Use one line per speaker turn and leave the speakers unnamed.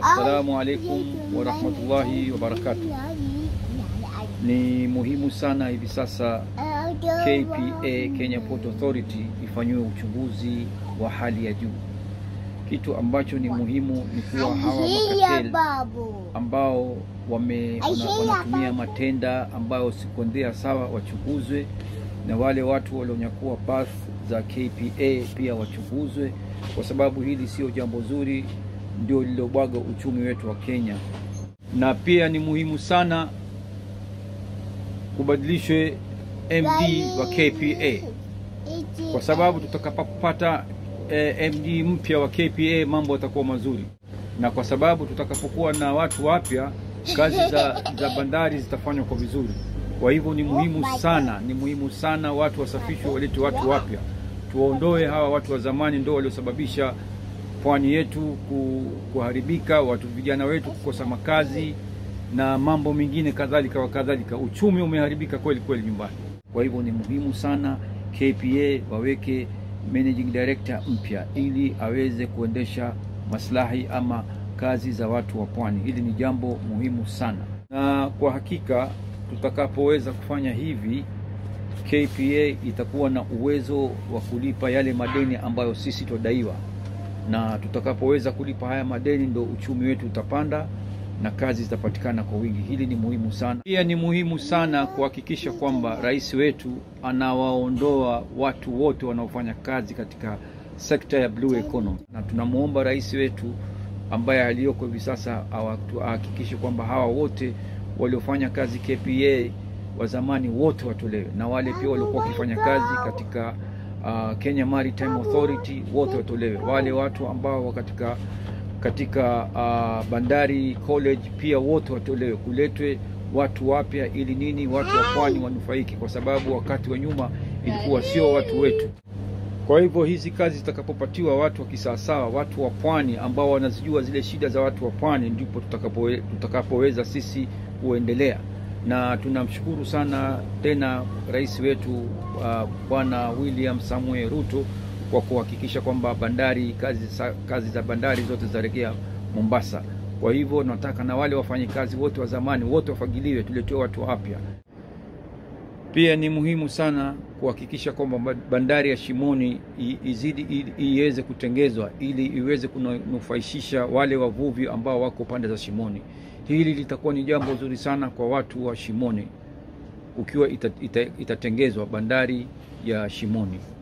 Assalamu alaikum warahmatullahi wabarakatuh. Ni muhimu sana hivi sasa KPA, Kenya Port Authority, ifanyiwe uchunguzi wa hali ya juu. Kitu ambacho ni muhimu ni kuwa hawa makatel ambao wame- wana- wanatumia matenda ambayo sikondea sawa wachunguzwe, na wale watu walionyakua path za KPA pia wachunguzwe, kwa sababu hili sio jambo zuri, ndio lilobwaga uchumi wetu wa Kenya. Na pia ni muhimu sana kubadilishwe MD wa KPA kwa sababu tutakapopata eh, MD mpya wa KPA mambo yatakuwa mazuri, na kwa sababu tutakapokuwa na watu wapya kazi za, za bandari zitafanywa kwa vizuri. Kwa hivyo ni muhimu sana, ni muhimu sana watu wasafishwe, walete watu wapya, tuwaondoe hawa watu wa zamani, ndio waliosababisha pwani yetu ku- kuharibika, watu vijana wetu kukosa makazi na mambo mengine kadhalika wa kadhalika. Uchumi umeharibika kweli kweli nyumbani. Kwa hivyo ni muhimu sana KPA waweke managing director mpya ili aweze kuendesha maslahi ama kazi za watu wa pwani. Hili ni jambo muhimu sana, na kwa hakika tutakapoweza kufanya hivi KPA itakuwa na uwezo wa kulipa yale madeni ambayo sisi tudaiwa, na tutakapoweza kulipa haya madeni ndo uchumi wetu utapanda na kazi zitapatikana kwa wingi. Hili ni muhimu sana. Pia ni muhimu sana kuhakikisha kwamba rais wetu anawaondoa watu wote wanaofanya kazi katika sekta ya blue economy, na tunamwomba rais wetu ambaye aliyoko hivi sasa awa- ahakikishe kwamba hawa wote waliofanya kazi KPA wa zamani wote watolewe, na wale pia waliokuwa wakifanya kazi katika uh, Kenya Maritime Authority wote watolewe. Wale watu ambao wa katika katika uh, bandari college pia wote watolewe, kuletwe watu wapya, ili nini watu wa pwani wanufaiki, kwa sababu wakati wa nyuma ilikuwa sio watu wetu. Kwa hivyo hizi kazi zitakapopatiwa watu wa kisawasawa, watu wa pwani ambao wanazijua zile shida za watu wa pwani, ndipo tutakapowe- tutakapoweza sisi kuendelea. Na tunamshukuru sana tena rais wetu uh, Bwana William Samuel Ruto kwa kuhakikisha kwamba bandari kazi, sa- kazi za bandari zote zarejea Mombasa. Kwa hivyo nataka na wale wafanyikazi wote wa zamani wote wafagiliwe, tuletewe watu wapya. Pia ni muhimu sana kuhakikisha kwamba ba- bandari ya Shimoni i- izidi i- iweze kutengezwa ili iweze kunufaishisha wale wavuvi ambao wako pande za Shimoni. Hili litakuwa ni jambo zuri sana kwa watu wa Shimoni ukiwa ita- ita- itatengezwa bandari ya Shimoni.